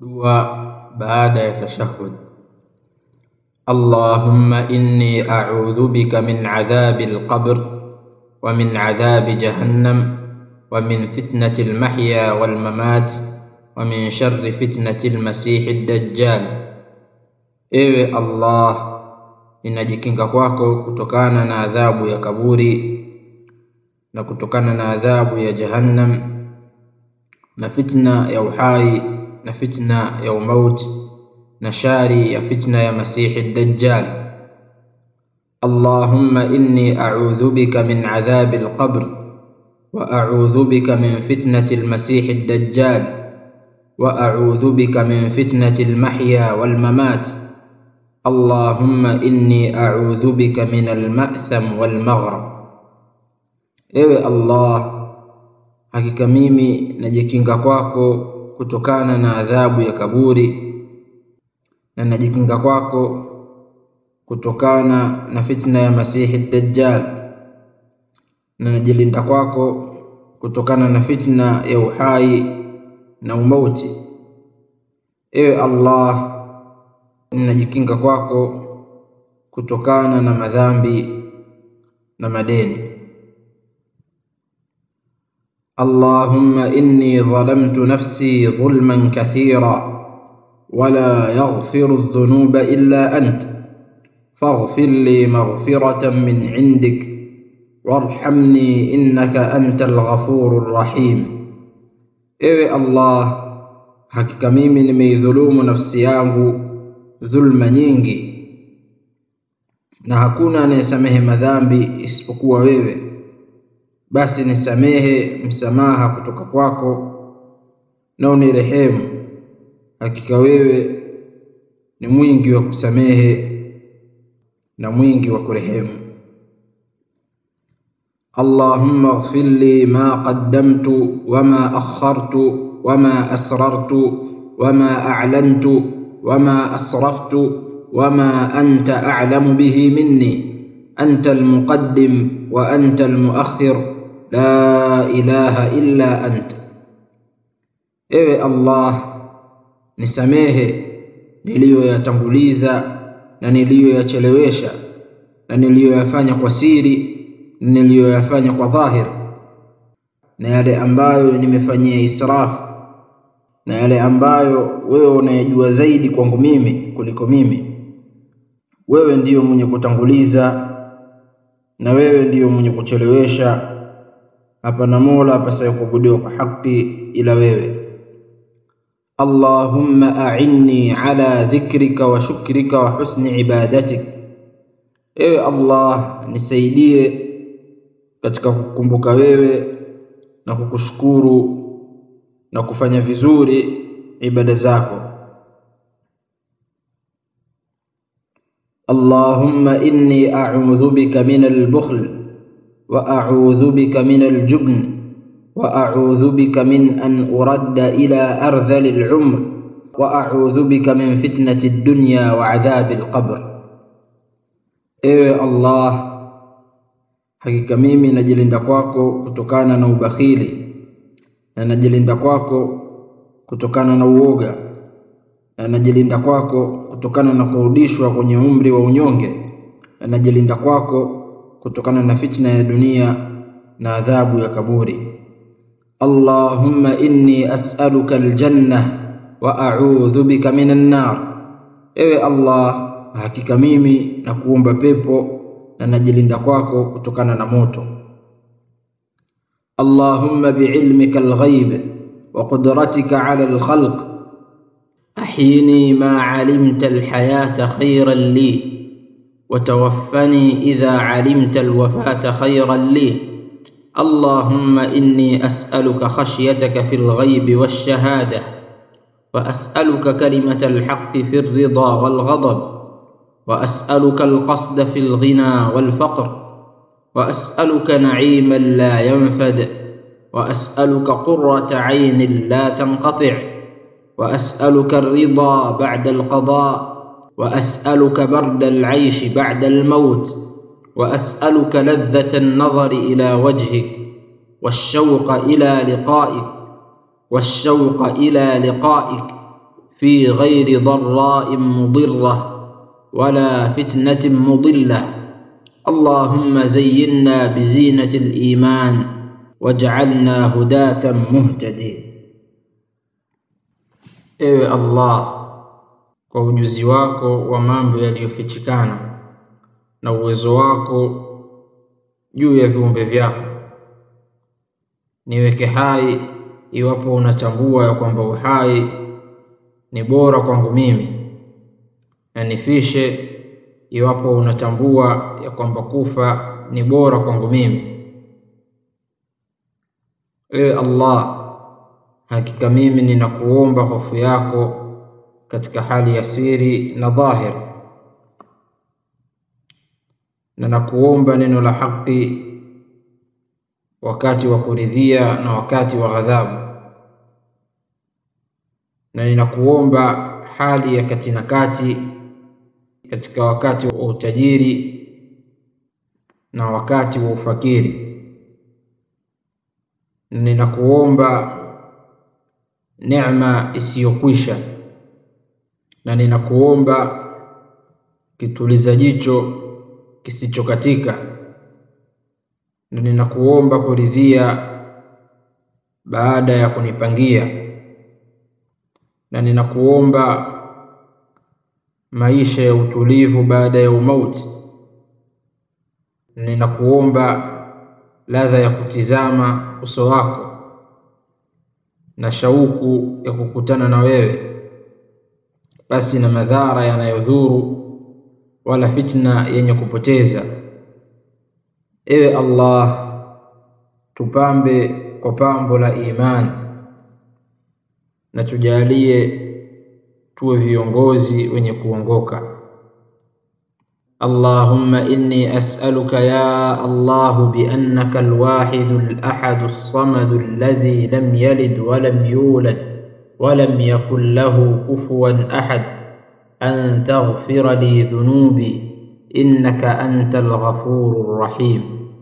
dua baada ya tashahhud Allahumma inni a'udhu bika min adhabi al-qabr wa min adhabi jahannam wa min fitnati al-mahya wal mamat wa min sharri fitnati al-masih ad-dajjal ewe Allah ninajikinga kwako kutokana na adhabu ya kaburi na kutokana na adhabu ya jahannam na fitna ya uhai na fitna ya umauti na shari ya fitna ya masihi dajjal Allahumma inni a'udhu bika min adhabi al-qabr wa a'udhu bika min fitnati al-masih ad-dajjal wa a'udhu bika min fitnati al-mahya wal mamat Allahumma inni a'udhu bika min al-ma'tham wal maghrib Ewe Allah hakika mimi najikinga kwako kutokana na adhabu ya kaburi na najikinga kwako kutokana na fitna ya masihi dajjal na najilinda kwako kutokana na fitna ya uhai na umauti ewe Allah ninajikinga kwako kutokana na madhambi na madeni اللهم إني ظلمت نفسي ظلما كثيرا ولا يغفر الذنوب إلا أنت فاغفر لي مغفرة من عندك وارحمني إنك أنت الغفور الرحيم إيه الله hakika mimi nimeidhulumu nafsi yangu dhulma nyingi na hakuna anayesamehe madhambi isipokuwa wewe basi nisamehe msamaha kutoka kwako na unirehemu hakika wewe ni mwingi wa kusamehe na mwingi wa kurehemu اللهم اغفر لي ما قدمت وما أخرت وما أسررت وما أعلنت وما أسرفت وما أنت أعلم به مني أنت المقدم وأنت المؤخر لا إله إلا أنت ewe Allah nisamehe niliyoyatanguliza na niliyoyachelewesha na niliyoyafanya kwa siri na niliyoyafanya kwa dhahir na yale ambayo nimefanyia israfu na yale ambayo wewe unayejua zaidi kwangu mimi kuliko mimi wewe ndiyo mwenye kutanguliza na wewe ndiyo mwenye kuchelewesha hapana mola apasaye kuabudiwa kwa haki ila wewe Allahumma a'inni ala dhikrika wa shukrika wa husni ibadatik ewe Allah nisaidie katika kukumbuka wewe na kukushukuru na kufanya vizuri ibada zako Allahumma inni a'udhu bika min al-bukhl wa a'udhu bika min al-jubn wa a'udhu bika min an uradda ila ardhali al-umr wa a'udhu bika min fitnati ad-dunya wa 'adhabi al-qabr Ewe Allah hakika mimi najilinda kwako kutokana na ubakhili na najilinda kwako kutokana na uoga na najilinda kwako kutokana na kurudishwa kwenye umri wa unyonge na najilinda kwako kutokana na fitna ya dunia na adhabu ya kaburi Allahumma inni as'aluka aljanna wa a'udhu bika minan nar ewe Allah hakika mimi na kuomba pepo na najilinda kwako kutokana na moto Allahumma bi'ilmika al-ghaib wa qudratika 'ala al-khalq ahyini ma 'alimta al-hayata khayran li wa tawaffani idha 'alimta al-wafata khayran li Allahumma inni as'aluka khashyataka fil ghaib wash-shahadah wa as'aluka kalimata al-haqqi fir ridha wal ghadab واسالك القصد في الغنى والفقر واسالك نعيما لا ينفد واسالك قره عين لا تنقطع واسالك الرضا بعد القضاء واسالك برد العيش بعد الموت واسالك لذه النظر الى وجهك والشوق الى لقائك والشوق الى لقائك في غير ضراء مضرة ولا فتنة مضلة اللهم زينا بزينة الإيمان واجعلنا هداة مهتدين ewe allah kwa ujuzi wako wa mambo yaliyofichikana na uwezo wako juu ya viumbe vyako niweke hai iwapo unatambua ya kwamba uhai ni bora kwangu mimi na nifishe iwapo unatambua ya kwamba kufa ni bora kwangu mimi ewe allah hakika mimi ninakuomba hofu yako katika hali ya siri na dhahir na nakuomba neno la haki wakati wa kuridhia na wakati wa ghadhabu na ninakuomba hali ya kati na kati katika wakati wa utajiri na wakati wa ufakiri na ninakuomba neema isiyokwisha na ninakuomba kituliza jicho kisichokatika na ninakuomba kuridhia baada ya kunipangia na ninakuomba maisha ya utulivu baada ya umauti na ninakuomba ladha ya kutizama uso wako na shauku ya kukutana na wewe basi na madhara yanayodhuru wala fitna yenye kupoteza ewe allah tupambe kwa pambo la imani na tujalie tuwe viongozi wenye kuongoka اللهم إني أسألك يا الله بأنك الواحد الأحد الصمد الذي لم يلد ولم يولد ولم يكن له كفوا أحد أن تغفر لي ذنوبي إنك أنت الغفور الرحيم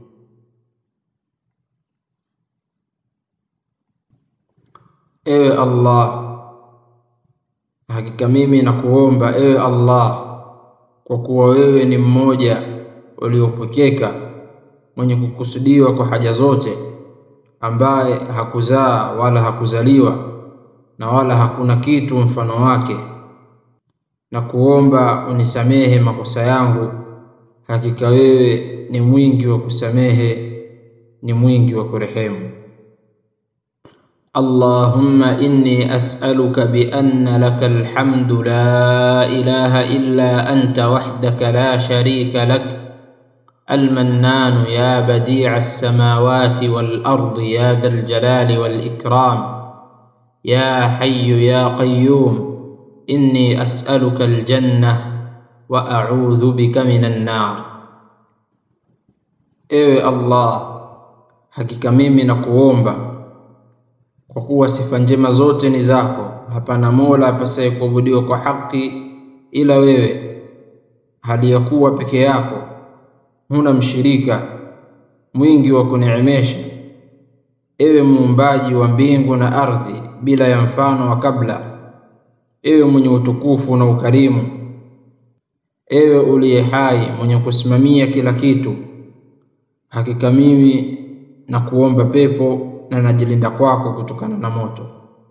ewe allah hakika mimi nakuomba ewe allah kwa kuwa wewe ni mmoja uliopwekeka mwenye kukusudiwa kwa haja zote ambaye hakuzaa wala hakuzaliwa na wala hakuna kitu mfano wake na kuomba unisamehe makosa yangu hakika wewe ni mwingi wa kusamehe ni mwingi wa kurehemu اللهم إني أسألك بأن لك الحمد لا إله إلا أنت وحدك لا شريك لك المنان يا بديع السماوات والأرض يا ذا الجلال والإكرام يا حي يا قيوم إني أسألك الجنة وأعوذ بك من النار إيه الله hakika mimi nakuomba kwa kuwa sifa njema zote ni zako hapana mola apasaye kuabudiwa kwa haki ila wewe hali ya kuwa peke yako huna mshirika mwingi wa kuneemesha ewe muumbaji wa mbingu na ardhi bila ya mfano wa kabla ewe mwenye utukufu na ukarimu ewe uliye hai mwenye kusimamia kila kitu hakika mimi na kuomba pepo na najilinda kwako kutokana na moto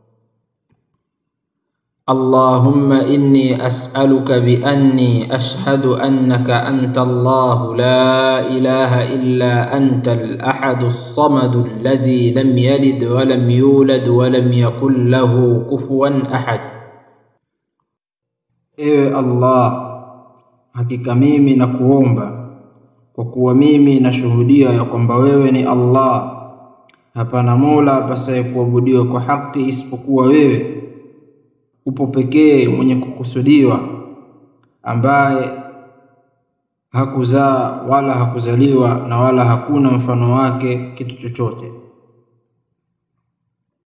اللهم إني أسألك بأني أشهد أنك أنت الله لا إله إلا أنت الأحد الصمد الذي لم يلد ولم يولد ولم يكن له كفوا أحد Ewe Allah, hakika mimi nakuomba kwa kuwa mimi nashuhudia ya kwamba wewe ni Allah, hapana mola apasaye kuabudiwa kwa haki isipokuwa wewe upo pekee mwenye kukusudiwa ambaye hakuzaa wala hakuzaliwa na wala hakuna mfano wake kitu chochote